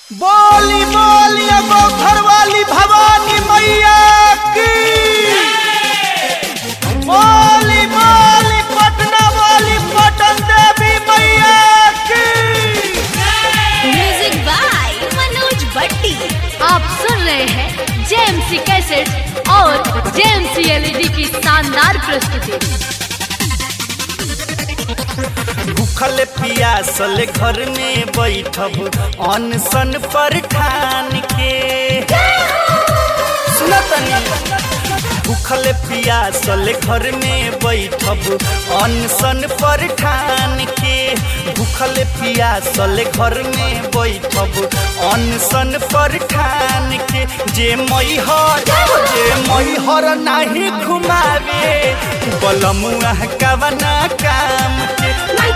बोली बोली एगो घरवाली भवानी मैया की बोली बोली पटना वाली पटन देवी मैया की म्यूजिक बाय मनोज भट्टी आप सुन रहे हैं जेएमसी कैसेट और जेएमसी एलईडी की शानदार प्रस्तुति भूखल पियासल घर में बैठब अनशन पर ठान के सुनो तनी भूखल पियासल घर में बैठब अनशन पर ठान के भूखल पियासल घर में बैठब अनशन पर ठान के जे मैहर जे मैहर नाही घुमावे बलमुआ कवना काम के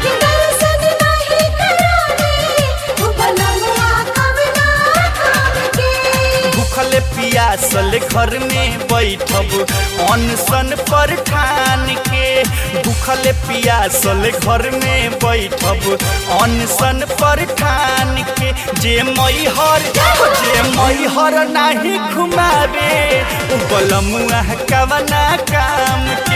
भूखल पियासल घर में बैठब अनशन पर ठान के भूखल पियासल घर में बैठब अनशन पर ठान के जे मैहर जे मैहर नाही घुमावे बलमुआ कवना काम के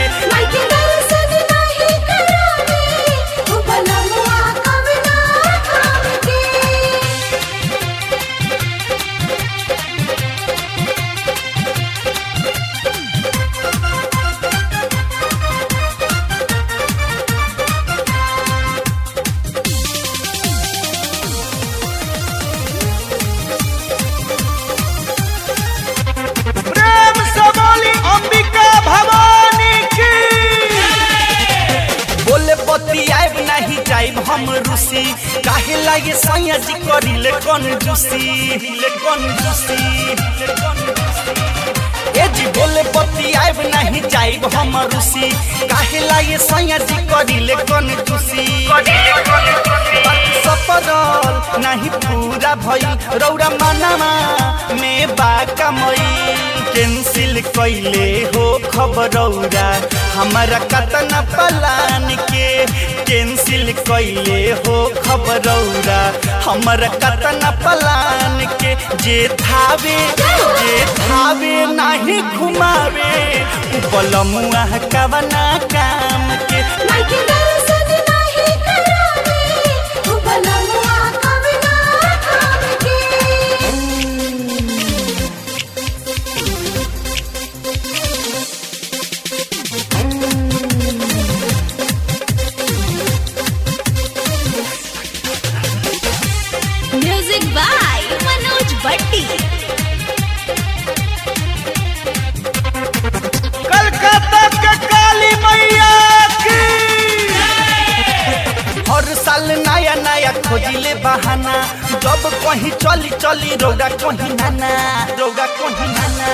प्रेम से बोली अंबिका भवानी की बोले पति आइब नहीं जाइब हम रूसी काहे लागे सैया जी करिले कौन जूसी ले कौन जूसी ले कौन जूसी ए जी बोले पति आइब नहीं जाइब हम रूसी काहे लागे सैया जी करिले कौन जूसी सपरल नहीं पूरा भई रौरा मनामा में बाका मई कैंसिल कैले हो खबरौरा हमारा कतना पलान के कैंसिल कैले हो खबरौरा हमारा कतना पलान के जे थावे जे थावे नहीं घुमावे बलमुआ कवना काम के म्यूजिक बाय मनोज भट्टी कलकत्ता के काली मैया की हर साल नया नया खोजिले बहाना जब कहीं चली चली रौदा कहीं नाना रौदा कहीं नाना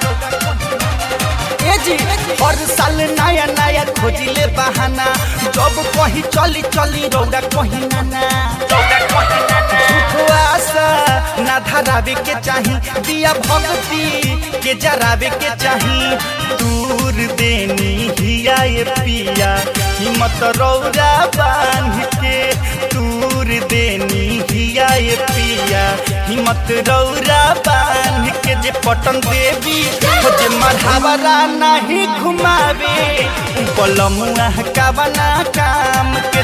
ए जी हर साल नया नया खोजिले बहाना जब कहीं चली चली रौदा कहीं नाना रौदा कहीं नाना झूठो आशा ना धरावे के चाही दिया भक्ति के जरावे के चाही दूर देनी हिया ये पिया हिम्मत रौरा बांध के दूर देनी हिया ये पिया हिम्मत रौरा बांध के जे पटन देवी हो जे मढ़ावरा नहीं घुमावे बलमुआ कवना काम के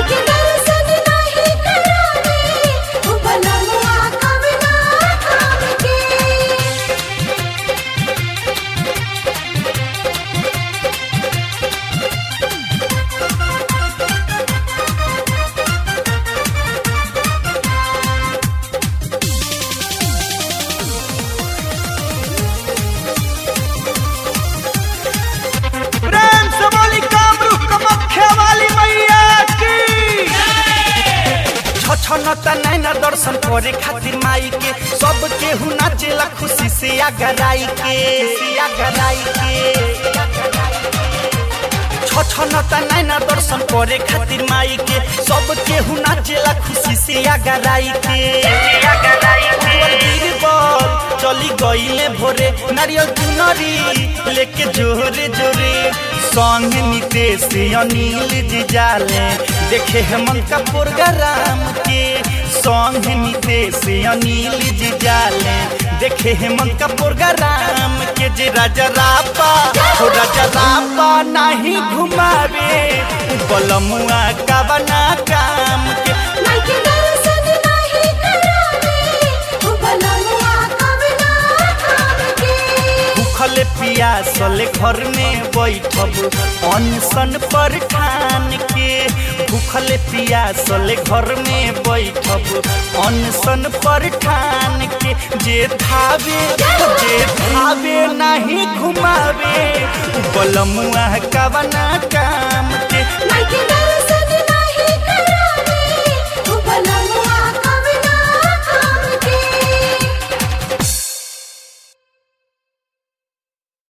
प्रेम से बोली कामरूप कमख्या वाली मैया की छछनता नैना दर्शन करे खातिर माई के सब केहू नाचेला खुशी से आगराई के से आगराई के छछनता नैना दर्शन करे खातिर माई के सब केहू नाचेला खुशी से आगराई के उज्जवल बीरबल चली गईले भोरे नारियल चुनरी लेके जोरे जोरे संग नितेश अनिल जी जाले देखे हेमंत का प्रोग्राम के संग नितेश अनिल जी जाले देखे हेमंत का प्रोग्राम के जे राजा रापा हो राजा रापा नहीं घुमावे बलमुआ का बना काम के मायके दर्शन नाही करावे ओ बलमुआ कवना काम के भूखल पियासल घर में बैठब अनशन पर ठान के भूखल पियासल घर में बैठब अनशन पर ठान के जे धावे जे धावे नहीं घुमावे बलमुआ कवना काम